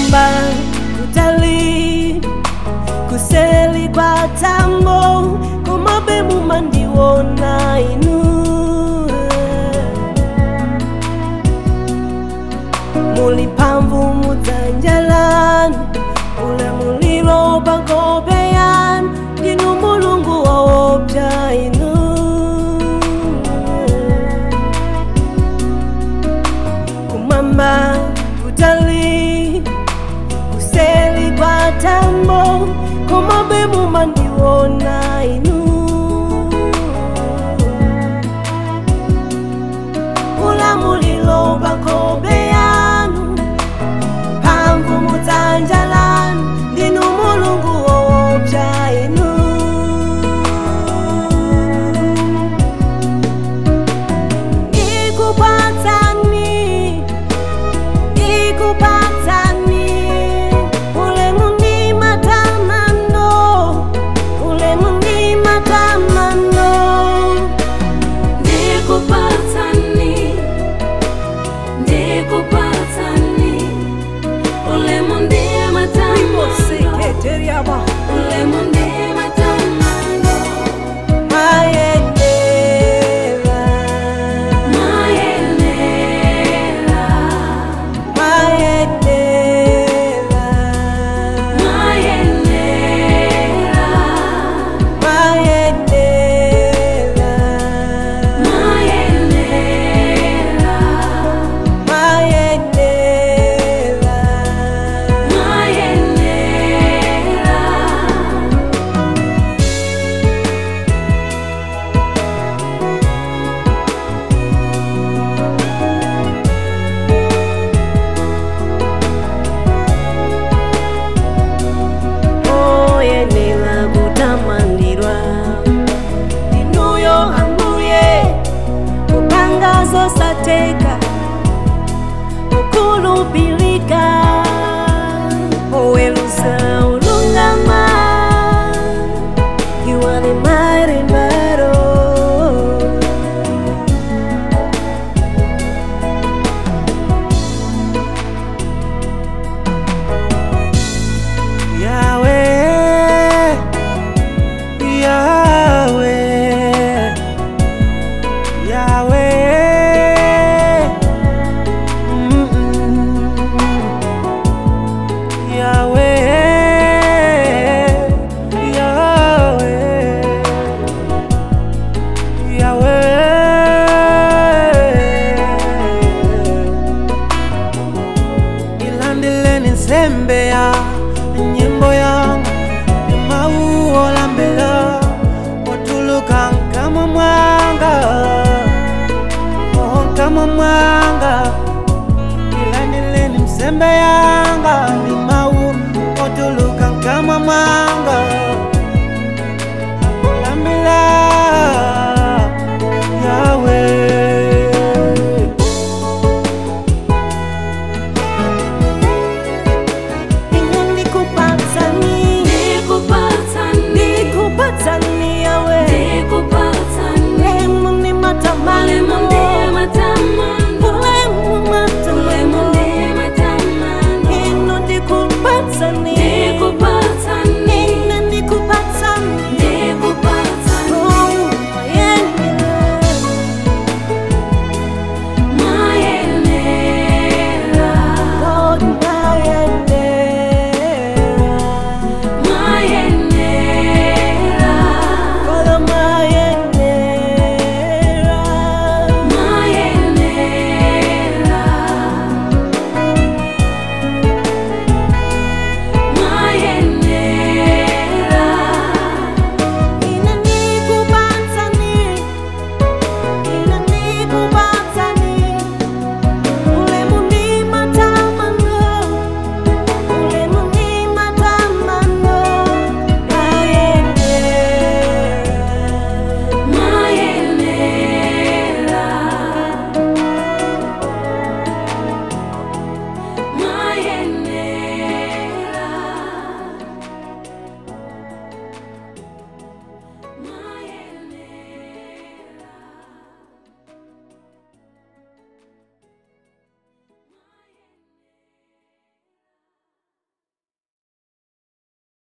kumwamba kutali kuseli kwa tambo komabe mumandiwona inu muli mphamvu mudzanjalani ule muliro pakope yanu ndinu mulungu waopsa inu kumwamba kutali kuseli kwa tambo komabe mumandiwona inu ulamulilo pakope yanu mphamvu mudzanja lanu ndinu mulungu woopsa inu ikupatsani ikupatsani ulemu ndi matamando ulemu ndi matamando Ndikupatsani, ndikupatsani, ulemu ndiye matamando, Sekretariaba. ulemu ndiye matamando, Mayenera, mayenera, mayenera, mayenera, mayenera, mayenera, mayenera. mayenera. oyenera kutamandirwa inuyo ambuye kupanga zosateka kukhulupilika owelusa ulungama you are the mighty battle Yahweh, Yahweh, Yahweh, mm-mm. Yahweh, Yahweh, Yahweh. ilandeleni nsembe ya nyimbo yangu ni mauo lambela watuluka kama mwanga oh, kama mwanga ilandeleni nsembe yanga ni mau watuluka kama mwanga lambela Yahweh Nikupatani, Ndikupatsani, nikupatani yawe, ndikupatsani, ulemu ni matamani, ulemu ndiye matamando, ulemu matamani, ulemu ndiye matamando. ino nikupatani, Ndikupatsani,